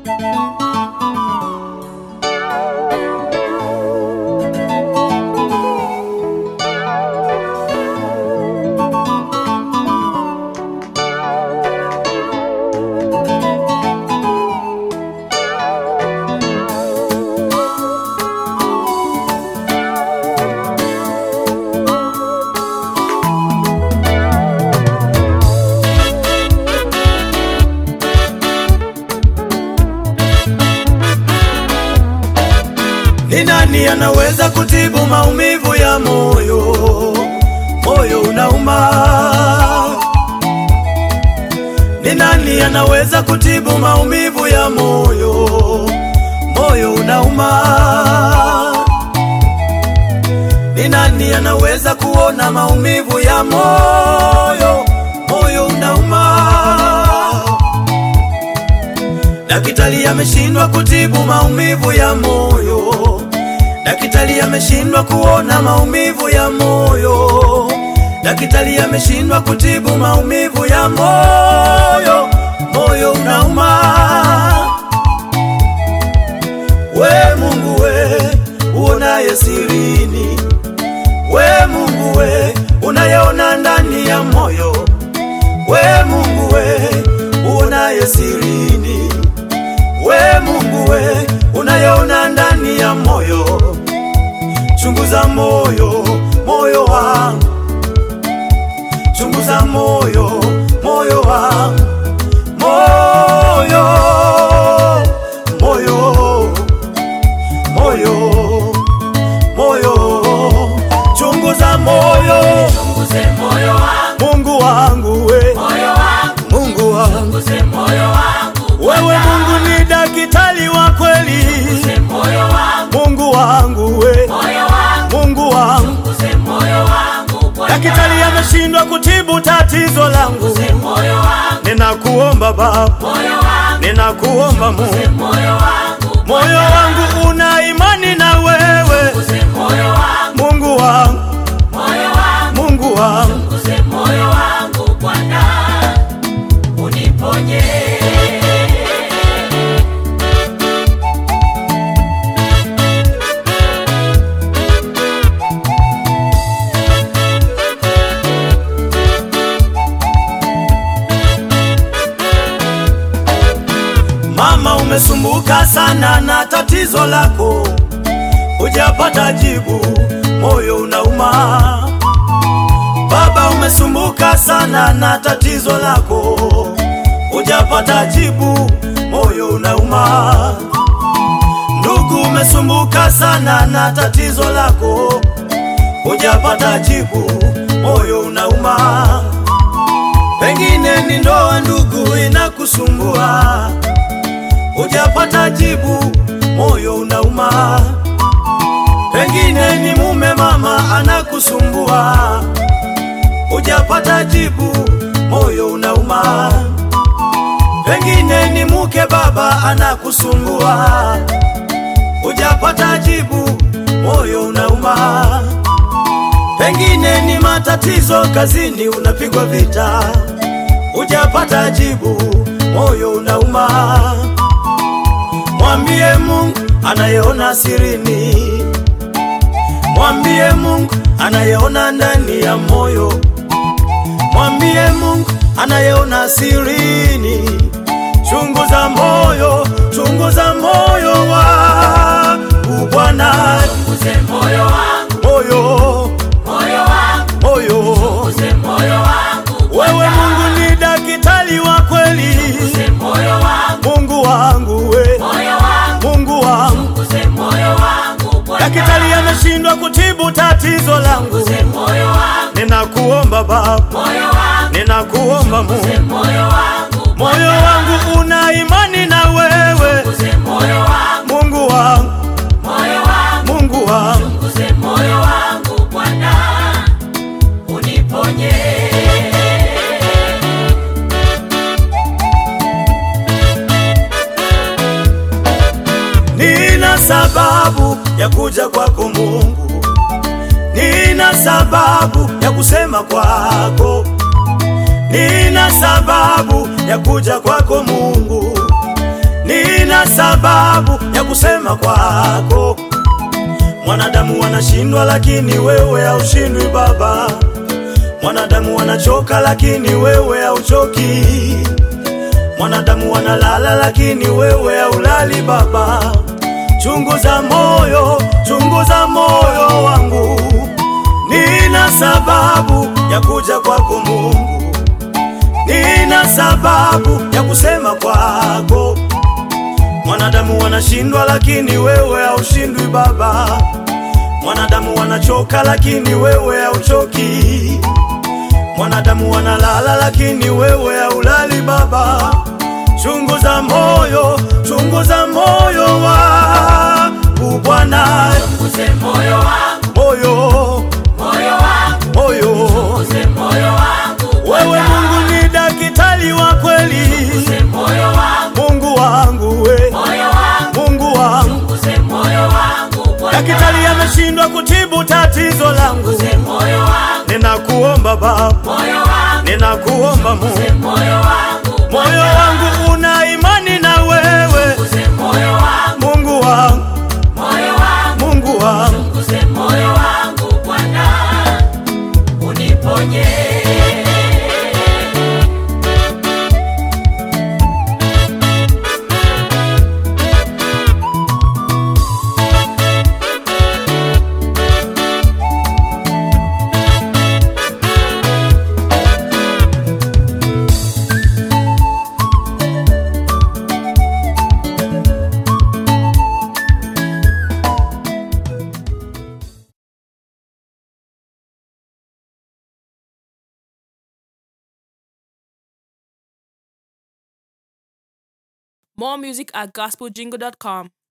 Ni nani anaweza kutibu maumivu ya moyo? Moyo unauma. Ni nani anaweza kutibu maumivu ya moyo? Moyo unauma. Ni nani anaweza kuona maumivu ya moyo? Moyo unauma. Daktari ameshindwa kutibu maumivu ya moyo. Daktari ameshindwa kuona maumivu ya moyo. Daktari ameshindwa kutibu maumivu ya moyo. Moyo unauma. We Mungu we, uonaye sirini. We Mungu we, unayeona ndani ya moyo. We Mungu we, uonaye sirini. We Mungu we, unayeona ndani ya moyo, chunguza moyo, moyo wangu, chunguza moyo, moyo wangu, moyo, moyo, moyo, moyo, chunguza moyo, Chunguze moyo wangu, Mungu wangu we, moyo wangu, Mungu wangu, chunguze moyo wangu, wewe Mungu ni daktari wa kweli, chunguze moyo wangu, Mungu wangu we, moyo wangu, Mungu wangu, chunguze moyo wangu, Bwana. daktari ameshindwa kutibu tatizo langu. Chunguze moyo wangu, Ninakuomba Baba, moyo wangu, ninakuomba Mungu, moyo wangu, moyo wangu una imani na wewe, chunguze moyo wangu, Mungu wangu, moyo wangu, Mungu wangu, chunguze moyo wangu, Bwana, uniponye. mama, umesumbuka sana na tatizo lako, hujapata jibu, moyo unauma. Baba, umesumbuka sana na tatizo lako, hujapata jibu, moyo unauma. Ndugu, umesumbuka sana na tatizo lako, hujapata jibu, moyo unauma. Pengine ni ndoa, ndugu, inakusumbua, hujapata jibu, moyo unauma. Pengine ni mume, mama, anakusumbua, hujapata jibu, moyo unauma. Pengine ni mke, baba, anakusumbua, hujapata jibu, moyo unauma. Pengine ni matatizo kazini, unapigwa vita, hujapata jibu, moyo unauma. Mwambie Mungu anayeona sirini, mwambie Mungu anayeona ndani ya moyo, mwambie Mungu anayeona sirini. Chunguza moyo, chunguza moyo wangu Bwana, Chunguze moyo wangu, moyo, moyo wangu, moyo chunguze moyo wangu, Wewe Bwana. Mungu ni daktari wa kweli, Chunguze moyo wangu, Mungu wangu we, moyo wangu, Mungu wangu. chunguze moyo wangu, Bwana. Daktari ameshindwa kutibu tatizo langu, Chunguze moyo wangu, ninakuomba Baba, moyo wangu, ninakuomba chunguze Mungu, moyo wangu, moyo wangu una imani na wewe, chunguze moyo wangu, Mungu wangu, moyo wangu, Mungu wangu. chunguze moyo wangu, Bwana, uniponye. Nina sababu ya kuja kwako Mungu, nina sababu ya kusema kwako, nina sababu ya kuja kwako Mungu, nina nina sababu ya kusema kwako. Mwanadamu wanashindwa, lakini wewe haushindwi Baba. Mwanadamu wanachoka, lakini wewe hauchoki. Mwanadamu wanalala, lakini wewe haulali Baba. Chunguza moyo, chunguza moyo wangu, nina sababu ya kuja kwako Mungu, nina sababu ya kusema kwako. Mwanadamu wanashindwa, lakini wewe haushindwi Baba. Mwanadamu wanachoka, lakini wewe hauchoki. Mwanadamu wanalala, lakini wewe haulali Baba. Chunguza moyo, chunguza moyo wangu Bwana, Chunguze moyo wangu, moyo, moyo wangu, moyo. chunguze moyo wangu Wewe Bwana. Mungu ni daktari wa kweli, Chunguze moyo wangu, Mungu wangu we, moyo wangu, Mungu wangu. chunguze moyo wangu Bwana. Daktari ameshindwa kutibu tatizo langu, Chunguze moyo wangu, ninakuomba Baba, moyo wangu, ninakuomba Mungu. chunguze moyo wangu Moyo Bwana. wangu una imani na wewe, Chunguze moyo wangu, Mungu wangu, moyo wangu, Mungu wangu. chunguze moyo wangu Bwana. Uniponye. More music at gospeljingle.com.